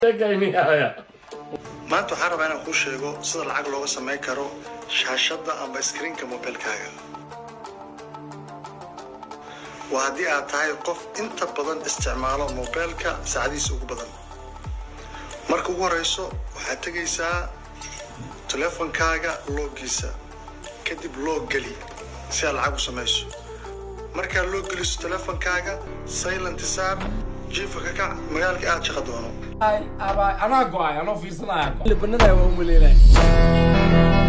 maanta waxaan rabaa inaan kuu sheego sida lacag looga samayn karo shaashadda amba iskriinka mobilkaaga waa haddii aad tahay qof inta badan isticmaalo mobilka saacadihiisa ugu badan marka ugu horeyso waxaad tegaysaa teleefonkaaga loogiisa kadib loog geli si aad lacag u samayso markaad loo geliso teleefonkaaga silent saar jiifa ka kac magaalka aad shaqa doono anaa go-ay anoo fiirsanaya libanada waa umaleynaya